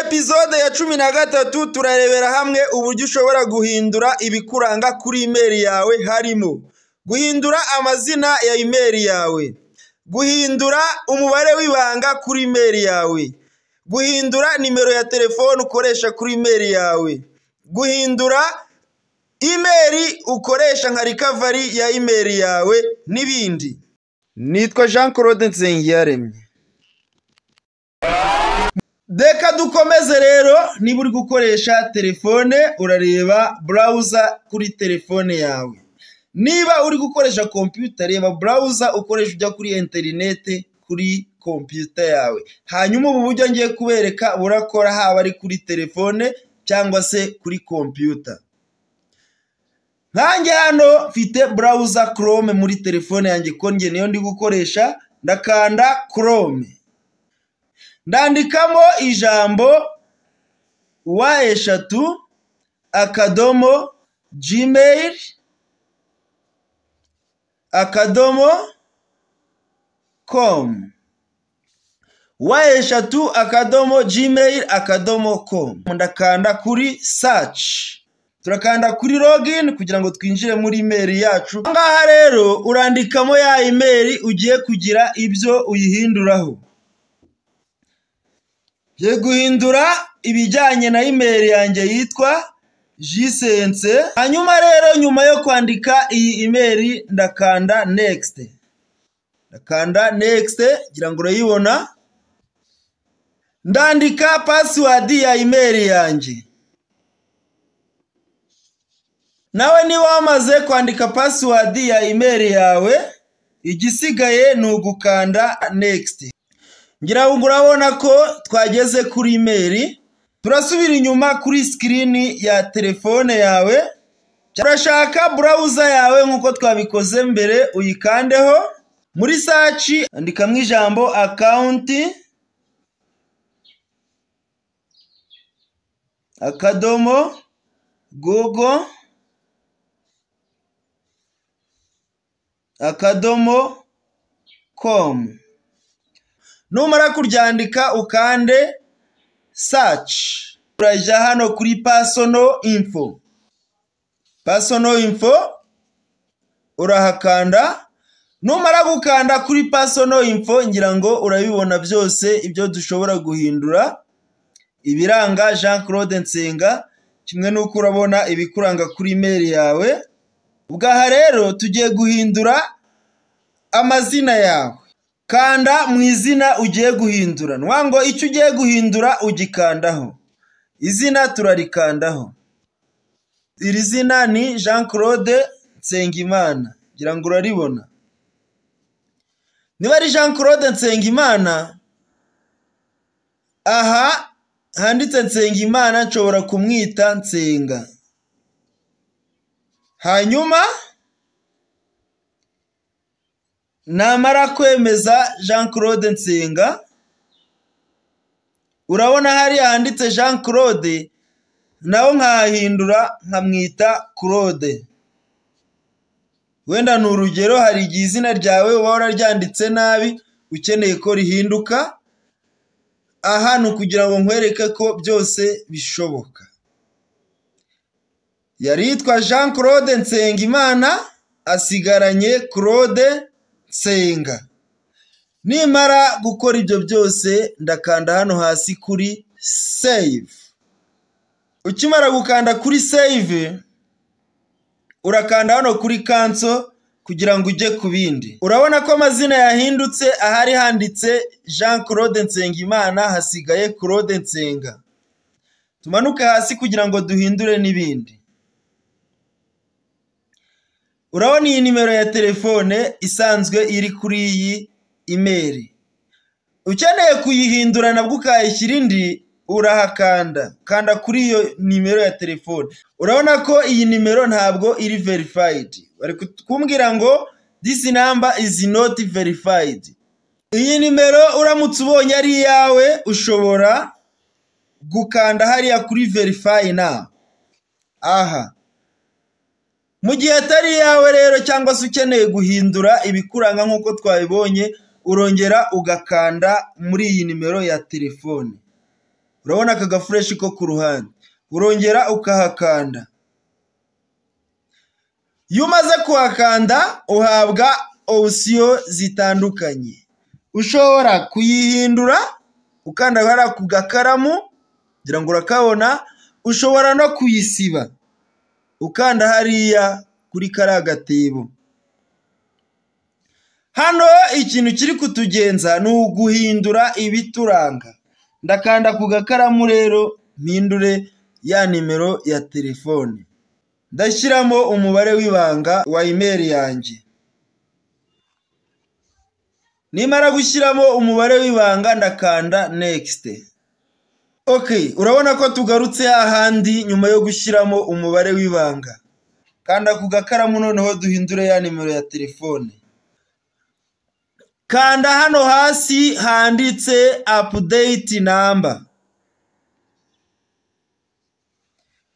Episode ya cumi na gatatu turarebera hamwe uburyo ushobora guhindura ibikuranga kuri imeri yawe harimo guhindura amazina ya imeri yawe, guhindura umubare w'ibanga kuri imeri yawe, guhindura nimero ya telefone ukoresha kuri imeri yawe, guhindura imeri ukoresha nka rikavari ya imeri yawe n'ibindi. Nitwa Jean Claude Nsengiyaremye. Reka dukomeze rero niba uri gukoresha telefone urareba burawuza kuri telefone yawe niba uri gukoresha kompiyuta reba burawuza ukoresha ujya kuri interinete kuri kompiyuta yawe hanyuma ubu buryo ngiye kubereka burakora haba ari kuri telefone cyangwa se kuri kompiyuta nkanjye hano mfite burawuza korome muri telefone yanjye konge niyo ndi gukoresha ndakanda korome ndandikamo ijambo wa eshatu akadomo jimeyiri akadomo komu wa eshatu akadomo jimeyiri akadomo komu ndakanda kuri saci turakanda kuri login kugira ngo twinjire muri imeri yacu aha ngaha rero urandikamo ya imeri ugiye kugira ibyo uyihinduraho Ngiye guhindura ibijyanye na imeri yanjye yitwa jisense hanyuma rero nyuma yo kwandika iyi imeri ndakanda next ndakanda next ngira ngo urayibona ndandika pasiwadi ya imeri yanjye nawe niba wamaze kwandika pasiwadi ya imeri yawe igisigaye ni ugukanda next ngira ngo urabona ko twageze kuri imeri turasubira inyuma kuri sikirini ya telefone yawe urashaka burawuza yawe nk'uko twabikoze mbere uyikandeho muri saci andikamo ijambo akawunti akadomo gogo akadomo komu numara kuryandika ukande saci urajya hano kuri pasono info pasono info urahakanda numara gukanda kuri pasono info ngira ngo urabibona byose ibyo dushobora guhindura ibiranga jean claude nsenga kimwe n'uko urabona ibikuranga kuri imeri yawe ubwaha rero tugiye guhindura amazina yawe kanda mu izina ugiye guhindura nwa ngo icyo ugiye guhindura ugikandaho izina turarikandaho iri zina ni jean claude nsengimana ngira ngo uraribona niba ari jean claude nsengimana aha handitse nsengimana nshobora kumwita nsenga hanyuma namara kwemeza jean claude nsenga urabona hariya handitse jean claude nawe nkahindura nkamwita claude wenda ni urugero hari igihe izina ryawe uba wararyanditse nabi ukeneye ko rihinduka aha ni ukugira ngo nkwereke ko byose bishoboka yari yitwa jean claude nsengimana asigaranye claude senga nimara gukora ibyo byose ndakanda hano hasi kuri save ukimara gukanda kuri save urakanda hano kuri kanso kugira ngo ujye ku bindi urabona ko amazina yahindutse ahari handitse jean claude nsengimana hasigaye claude nsenga tumanuke hasi kugira ngo duhindure n'ibindi urabona iyi nimero ya telefone isanzwe iri kuri iyi imeri ukeneye kuyihindura nabwo ukayishyira indi urahakanda kanda kuri iyo nimero ya telefone urabona ko iyi nimero ntabwo iri verifayidi bari kumbwira ngo disi namba izi noti verifayidi iyi nimero uramutse ubonye ari iyawe ushobora gukanda hariya kuri verifayi na aha mu gihe atari iyawe rero cyangwa se ukeneye guhindura ibikuranga nk'uko twabibonye urongera ugakanda muri iyi nimero ya telefone urabona aka gafureshi ko ku ruhande urongera ukahakanda iyo umaze kuhakanda uhabwa opsiyo zitandukanye ushobora kuyihindura ukanda hariya ku gakaramu kugira ngo urakabona ushobora no kuyisiba ukanda hariya kuri kariya gatebo hano ikintu kiri kutugenza ni uguhindura ibituranga ndakanda ku gakaramu rero mpindure ya nimero ya telefone ndashyiramo umubare w'ibanga wa imeri yanjye nimara gushyiramo umubare w'ibanga ndakanda nekisite ok urabona ko tugarutse hahandi nyuma yo gushyiramo umubare w'ibanga kanda ku gakaramu noneho duhindure ya nimero ya telefone kanda hano hasi handitse apudeyiti namba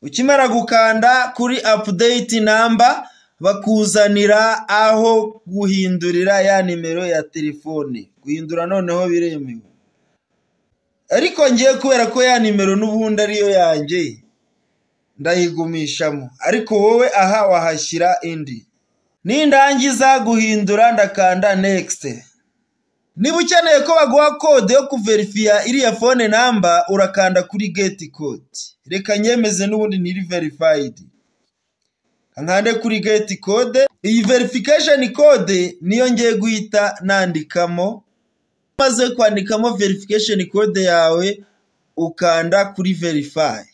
ukimara gukanda kuri apudeyiti namba bakuzanira aho guhindurira ya nimero ya telefone guhindura noneho biremewe ariko ngiye kubera ko ya nimero n'ubundi ariyo yanjye ndayigumishamo ariko wowe aha wahashyira indi nindangiza guhindura ndakanda nekisite niba ukeneye ko baguha kode yo kuverifiya iriya fone namba urakanda kuri geti kode reka nyemeze n'ubundi ntiri verifayidi nkande kuri geti kode iyi verifikasheni kode niyo ngiye guhita nandikamo umaze kwandikamo verifikasheni kode yawe ukanda kuri verifayi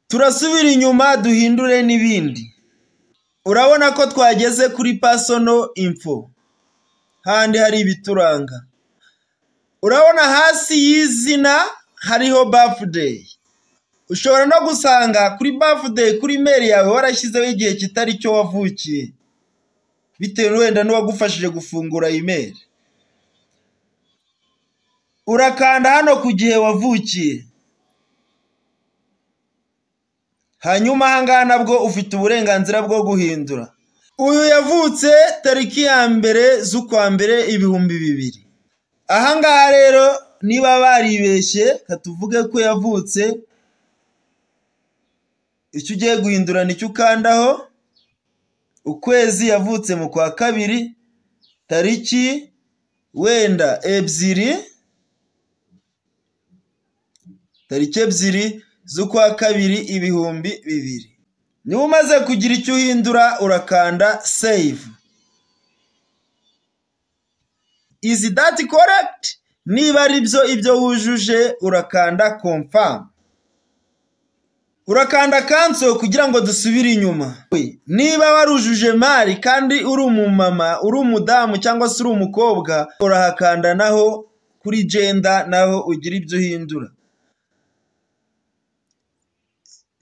turasubira inyuma duhindure n'ibindi urabona ko twageze kuri pasono info handi hari ibituranga urabona hasi y'izina hariho bafudeyi ushobora no gusanga kuri bafudeyi kuri meri yawe warashyizeho igihe kitari cyo wavukiye bitewe wenda n'uwagufashije gufungura imeri urakanda hano ku gihe wavukiye hanyuma ahangaha nabwo ufite uburenganzira bwo guhindura uyu yavutse tariki ya mbere z'ukwa mbere ibihumbi bibiri ahangaha rero niba baribeshye katuvuge ko yavutse icyo ugiye guhindura nicyo ukandaho ukwezi yavutse mu kwa kabiri tariki wenda ebyiri tariki ebyiri z'ukwa kabiri ibihumbi bibiri niba umaze kugira icyo uhindura urakanda seyivu izi dati korekiti niba ari byo ibyo wujuje urakanda kompamu urakanda kanso kugira ngo dusubire inyuma niba warujuje mari kandi uri umumama uri umudamu cyangwa se uri umukobwa urahakanda naho kuri jenda naho ugira ibyo uhindura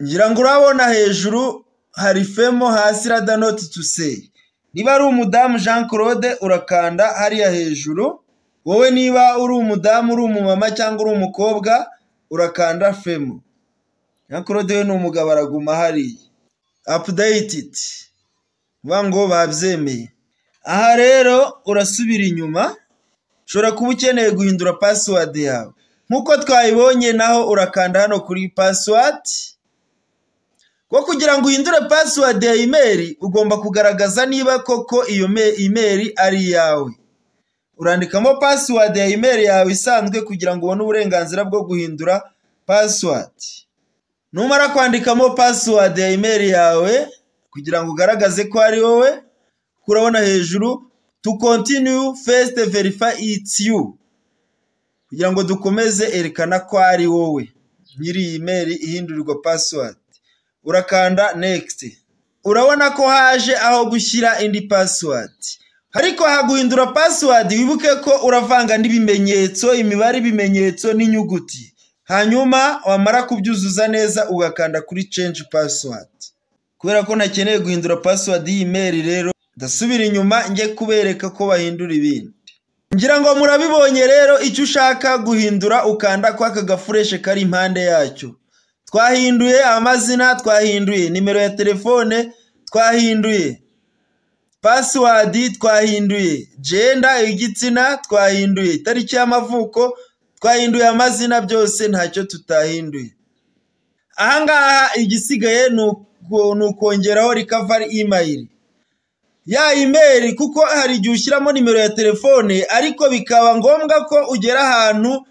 ngira ngo urabona hejuru hari femo hasi radanoti tuseyi niba ari umudamu jean claude urakanda hariya hejuru wowe niba uri umudamu uri umumama cyangwa uri umukobwa urakanda femo na claude we ni umugabo araguma hariya apudeyitidi vuba ngo babyemeye aha rero urasubira inyuma ushobora kuba ukeneye guhindura pasiwadi yawe nk'uko twayibonye naho urakanda hano kuri pasiwadi ko kugira ngo uhindure pasiwadi ya imeri ugomba kugaragaza niba koko iyo imeri ari iyawe urandikamo pasiwadi ya imeri yawe isanzwe kugira ngo ubone uburenganzira bwo guhindura pasiwadi numara kwandikamo pasiwadi ya imeri yawe kugira ngo ugaragaze ko ari wowe kurabona hejuru tu kontiniyu fesite verifa iti yu kugira ngo dukomeze erekana ko ari wowe nyiri iyi meri ihindurirwa pasiwadi urakanda nekisiti urabona ko haje aho gushyira indi pasiwadi ariko haguhindura pasiwadi wibuke ko uravanga n'ibimenyetso imibare ibimenyetso n'inyuguti hanyuma wamara kubyuzuza neza ugakanda kuri change password kubera ko nakeneye guhindura password y'iyi meri rero ndasubira inyuma njye kubereka ko bahindura ibindi ngira ngo murabibonye rero icyo ushaka guhindura ukanda ko aka gafureshe kari impande yacyo twahinduye amazina twahinduye nimero ya telefone twahinduye password twahinduye jenda igitsina twahinduye itariki y'amavuko twahinduye amazina byose ntacyo tutahinduye ahangaha igisigaye ni ukongeraho rikavari imayiri ya imeri kuko hari igihe ushyiramo nimero ya telefone ariko bikaba ngombwa ko ugera ahantu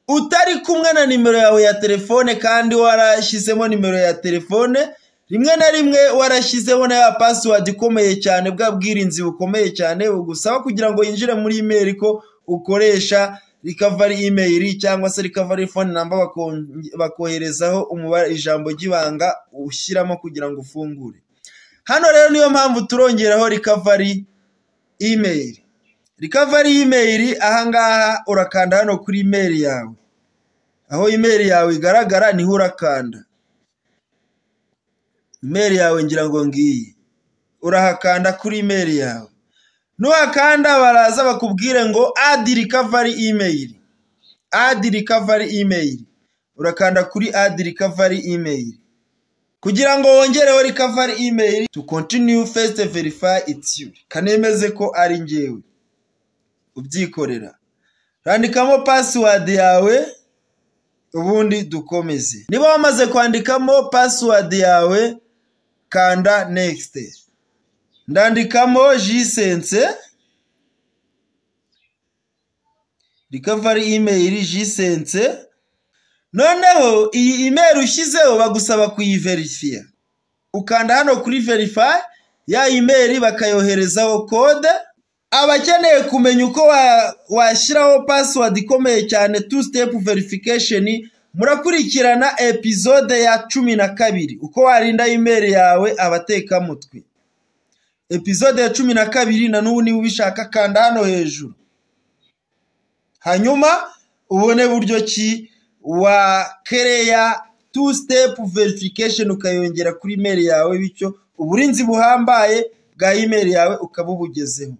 utari kumwe na nimero yawe ya telefone kandi warashyizemo nimero ya telefone rimwe na rimwe warashyizeho na ya pasiwadi ikomeye cyane bwa bwirinzi bukomeye cyane bugusaba kugira ngo yinjire muri imeri ko ukoresha rikavari imeri cyangwa se rikavari fone namba bakoherezaho umubare ijambo ry'ibanga ushyiramo kugira ngo ufungure hano rero niyo mpamvu turongeraho rikavari imeri rikavari imeri ahangaha urakanda hano kuri imeri yawe aho imeri yawe igaragara niho urakanda imeri yawe ngira ngo ngiyi urahakanda kuri imeri yawe nuhakanda baraza bakubwire ngo adi rikavari imeri adi rikavari imeri urakanda kuri adi rikavari imeri kugira ngo wongereho rikavari imeri tu kontiniyu fesite verifayi itiyu kanemeze ko ari ngewe ubyikorera randikamo pasiwadi yawe ubundi dukomeze niba wamaze kwandikamo pasiwadi yawe kanda nekisite ndandikamo jisense rikavari imeyiri jisense noneho iyi imeri ushyizeho bagusaba kuyiverifiya ukanda hano kuri verifayi ya imeri bakayoherezaho kode abakeneye kumenya uko washyiraho pasiwadi ikomeye cyane tu sitepu verifikasheni murakurikirana epizode ya cumi na kabiri uko warinda imeri yawe abatekamutwe epizode ya cumi na kabiri na n'ubu niba ubishaka kanda hano hejuru hanyuma ubone buryo ki wakereya tu sitepu verifikasheni ukayongera kuri imeri yawe bityo uburinzi buhambaye bwa imeri yawe ukaba ubugezeho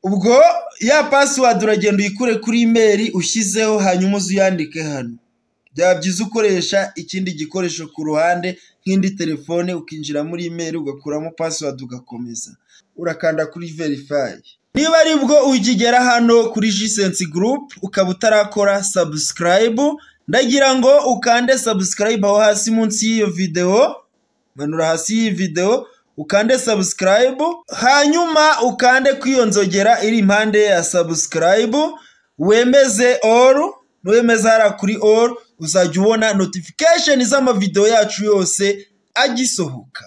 ubwo ya pasiwadi uragenda uyikure kuri imeri ushyizeho hanyuma uzuyandike hano byaba byiza ukoresha ikindi gikoresho ku ruhande nk'indi telefone ukinjira muri imeri ugakuramo pasiwadi ugakomeza urakanda kuri verifayi niba ari bwo ukigera hano kuri jisensi gurupe ukaba utarakora sabusikarayibu ndagira ngo ukande sabusikarayibu aho hasi munsi y'iyo videwo manura hasi y'iyi videwo ukande sabusikarayibu hanyuma ukande kw'iyo nzogera iri impande ya sabusikarayibu wemeze oru nuwemeza hariya kuri oru uzajya ubona notifikasheni z'amavidewo yacu yose agisohoka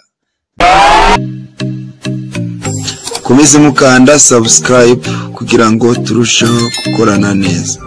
ukomeze mukanda sabusikarayibu kugira ngo turusheho gukorana neza